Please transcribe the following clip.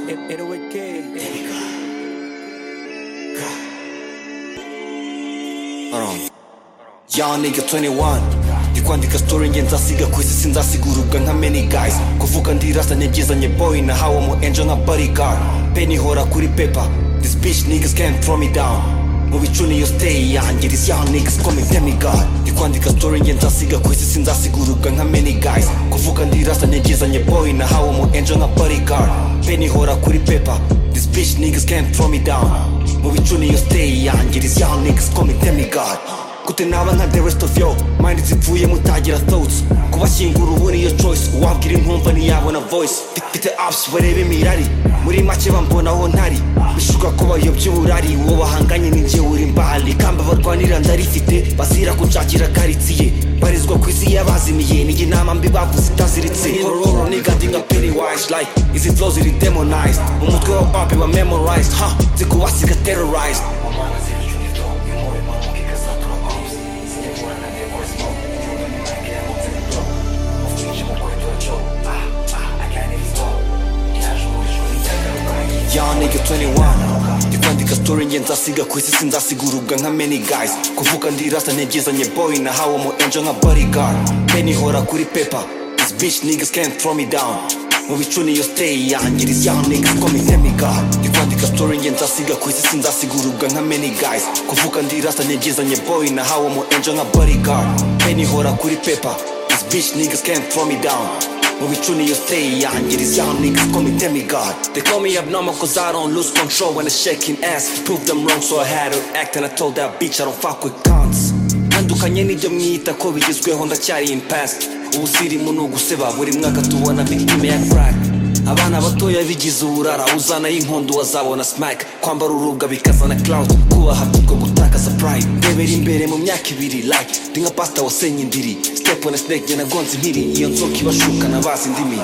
えエロい系 Young nigga 21 Nikwandika story njenzasiga kwizi sinzasigurubwa nka many guys Kuvuga ndirasanye byizanye boy na hawa mu angel na bodyguard Penny hora kuri paper This bitch niggas can't throw me down mu bicu niyo stay yanjye this young niggas call me demigod Nikwandika story njenzasiga kwizi sinzasigurubwa nka many guys Kuvuga ndirasanye byizanye boy na hawa mu angel na bodyguard Penny hora kuri paper This bitch niggas can't throw me down mu bicu niyo stay yanjye this young niggas call me demigod gute naba nka the rest of yo mind zipfuye mutagira thoughts kubashyingura ubu niyo choice uwabwira impumva ntiyabona voice Fi- mfite apps bareba imirari muri make bambona aho ntari bishuka ko bayobya uburari uwo bahanganye ninjye uri mbali ikamba barwanira ndarifite bazira kunshakira karitsiye barizwa ku isi y'abazimiye nijye inama mbi bavuze itaziritse hororo nigandinga pennywise like izi flow ziri demonized umutwe wa papi wa memorized ha zikubasiga terrorized Young nigga 21 Ndikwandika story nge nzasiga ku isi sinzasigurubwa nka many guys Kuvuka ndirasa ntegezanye boy na hawa mu angel nka bodyguard Penny hora kuri paper This bitch niggas can't throw me down mu bicu niyo stay yanjye this young niggas call me demigod Ndikwandika story nge nzasiga ku isi sinzasigurubwa nka many guys Kuvuka ndirasa ntegezanye boy na hawa mu angel nka bodyguard Penny hora kuri paper This bitch niggas can't throw me down mu bicu niyo stay yanjye These young niggas call me demigod They call me abnormal cause I don't lose control when I shaking ass Prove them wrong so I had to act and I told that bitch I don't fuck with cons ntandukanye n'ibyo mwita ko bigezweho ndacyari in past ubuzirimu ni uguseba buri mwaka tubona victime ya crack abana batoya bigize uburara uzana y'inkondo wazabona smack kwambara urubwa bikazana cloud kubaha kubwo gutakaza pride ndebera imbere mu myaka ibiri like ndi nka pasta wasenye indiri step on a snake njye nagonze impiri iyo nzoka ibashuka na bazi indimi